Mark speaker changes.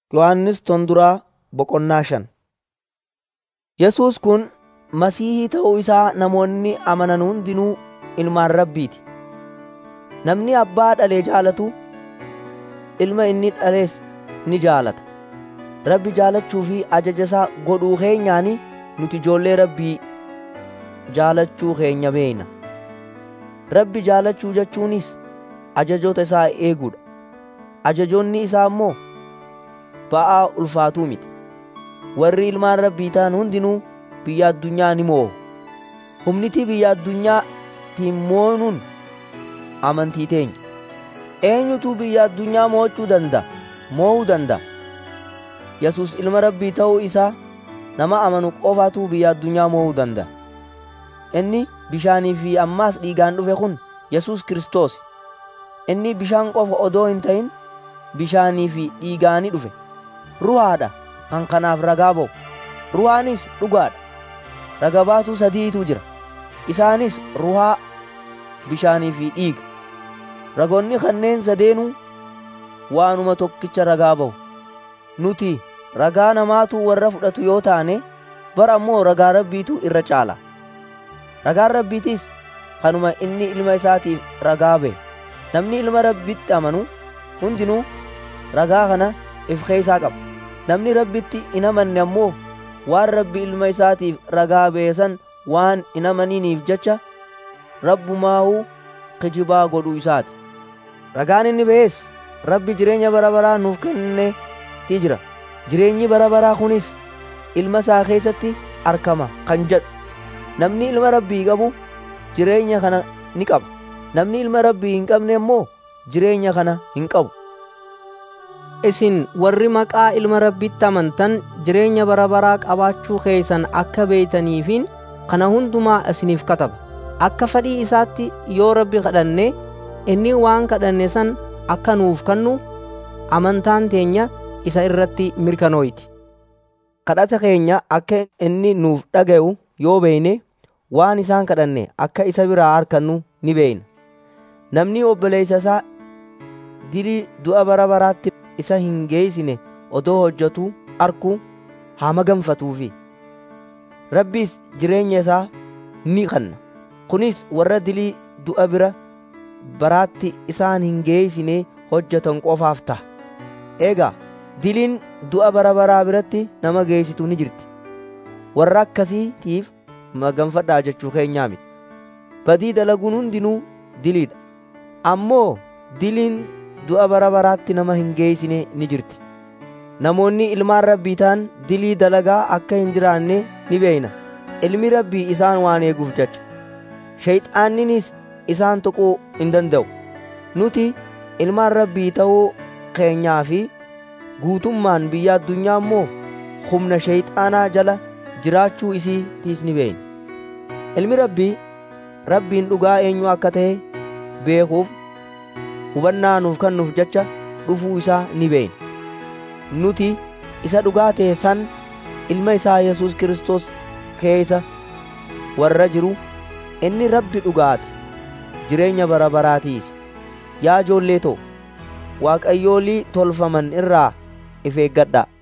Speaker 1: Yohannis Tonduraa Boqonnaa shan Yesuus kun Masiihii ta'uu isaa namoonni amanan hundinuu ilmaan Rabbiiti. Namni Abbaa dhale jaalatu Ilma inni dhales ni jaalata. Rabbi jaalachuu fi ajaja isaa godhuu keenyaani nuti ijoollee Rabbii jaalachuu keenya beekna. Rabbi jaalachuu jechuunis ajajoota isaa eeguudha. Ajajoonni isaa immoo ba'aa ulfaatuu miti. Warri ilmaan Rabbii ta'an hundinuu biyya addunyaa ni moo'u. Humniti biyya addunyaatiin moonuun amantii teenya. Eenyutu biyya addunyaa mo'achuu danda'a? Moo'uu danda'a. Yesus ilma Rabbii ta'uu isaa nama amanu qofaatu biyya addunyaa moo'uu danda'a. Inni bishaanii fi ammaas dhiigaan dhufe kun Yesus Kiristoos. Inni bishaan qofa odoo hin ta'in bishaanii fi dhiigaani dhufe. Ruhaadha kan kanaaf ragaa ba'u. Ruhaanis dhugaadha. Raga baatuu sadiitu jira. Isaanis ruhaa, bishaanii fi dhiiga. Ragoonni kanneen sadeenuu waanuma tokkicha ragaa ba'u. Nuti ragaa namaatu warra fudhatu yoo taane bara ammoo ragaa rabbiitu irra caala. Ragaan rabbiitis kanuma inni ilma isaatiif ragaa ba'e. Namni ilma rabbitti amanu hundinuu ragaa kana if keessaa qaba. Namni rabbitti hin amanne ammoo waan rabbi ilma isaatiif ragaa ba'e san waan hin amaniniif jecha rabbumaahuu kijibaa godhuu isaati. Ragaan inni ba'es rabbi jireenya bara baraa nuuf kenneeti jira. Jireenyi bara baraa kunis ilma isaa keessatti argama kan jedhu. Namni ilma rabbii qabu jireenya kana ni qaba. Namni ilma rabbii hin qabne immoo jireenya kana hin qabu.
Speaker 2: Isin warri maqaa ilma rabbitti amantan jireenya bara baraa qabaachuu keessan akka beeytaniifin kana hundumaa isiniif kataba. Akka fedhii isaatti yoo rabbi kadhanne inni waan kadhanne san akka nuuf kennu amantaan teenya isa irratti mirkanooyti.
Speaker 1: Kadhata keenya akka inni nuuf dhaga'u yoo beeyne waan isaan kadhanne akka isa biraa argannu ni beeyna. Namni obboleessa isaa dilii du'a bara baraatti isa hin geessine odoo hojjetu arku haa maganfatuufi. Rabbis jireenya isaa ni kenna. Kunis warra dilii du'a bara baraatti isaan hin geessine hojjetan qofaaf ta'a. Egaa diliin du'a bara baraa biratti nama geessitu ni jirti. Warra akkasiitiif maganfadhaa jechuu keenyaa miti. Badii dalaguun hundinuu diliidha. Ammoo diliin du'a bara baraatti nama hin geessine ni jirti. Namoonni ilmaan rabbii ta'an dilii dalagaa akka hin jiraanne ni beeyna. Ilmi rabbii isaan waan eeguuf jecha. Shayxaanninis isaan tuquu hin danda'u. Nuti ilmaan rabbii ta'uu keenyaa fi guutummaan biyya addunyaa immoo humna shayxaanaa jala jiraachuu isiitiis ni beeyna. Ilmi rabbii rabbiin dhugaa eenyu akka ta'e beekuuf hubannaa nuuf kennuuf jecha dhufuu isaa ni beeyna. Nuti isa dhugaa ta'e san ilma isaa Yesus Kiristoos keessa warra jiru inni rabbi dhugaati jireenya bara baraatiis. Yaa ijoollee too waaqayyoolii tolfaman irraa if eeggadhaa.